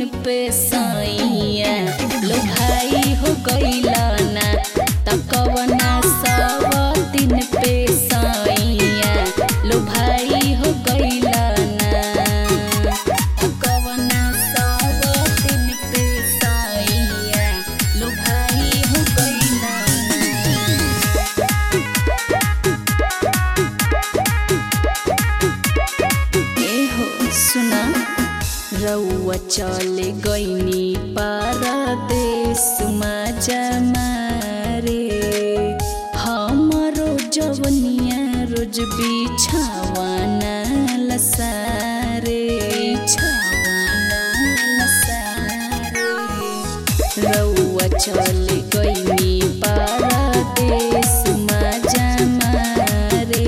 दिन पे सैया लो भाई हो गईला ना तकवना सब दिन पे सैया लो भाई हो गईला ना तकवना सब दिन पे सैया लो भाई हो गईला ना एहो सुना रउआ चले गईनी परदेश मजा मारे हमरो जवनिया रोज बिछावाना लसारे बिछावाना लसारे रउआ चले गईनी परदेश मजा मारे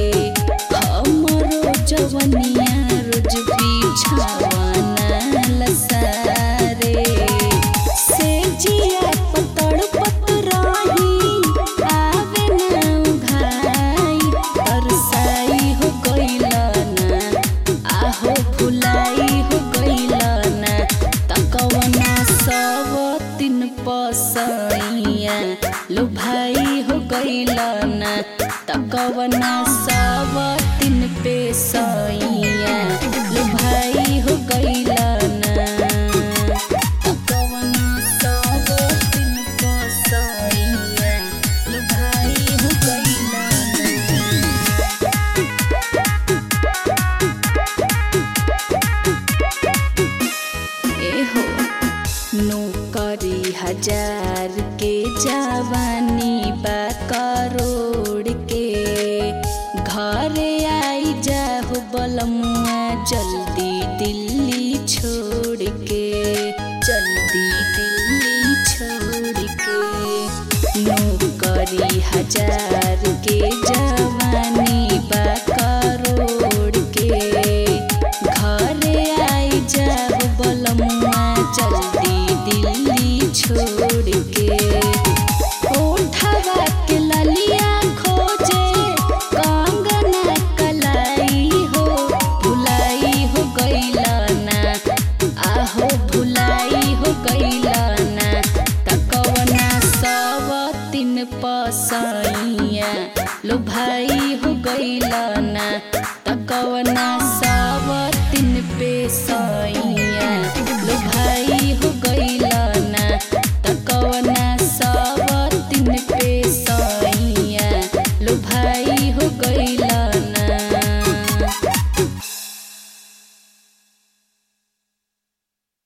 हमरो जवनिया रोज बिछावाना लसारे से जिया पतड़ पतराही आवे ना उघाई तरसाई हो गईला ना आहो फुलाई हो गईला ना तकवना सब तीन पसैया लो भाई हो गईला ना तकवना सब तीन पे सैया लो भाई हो गईला ना तकवना सब तीन पसैया लो भाई हो गईला ना एहो नौकरी हजार के जवानी बा करोड़ के घरे आई जाहो बलमुआ जल्दी दिल्ली छोड़ के जल्दी दिल्ली छोड़ के नौकरी हजार के जवानी बा करोड़ के घरे आई जाब बलमुआ जल्दी दिल्ली छोड़ के ओठवा के ललिया खोजे कंगना कलाई हो भुलाई हो गईला ना आहो भुलाई हो गईला ना तकवना सब तीन पसैया लो भाई हो गईला ना तकवना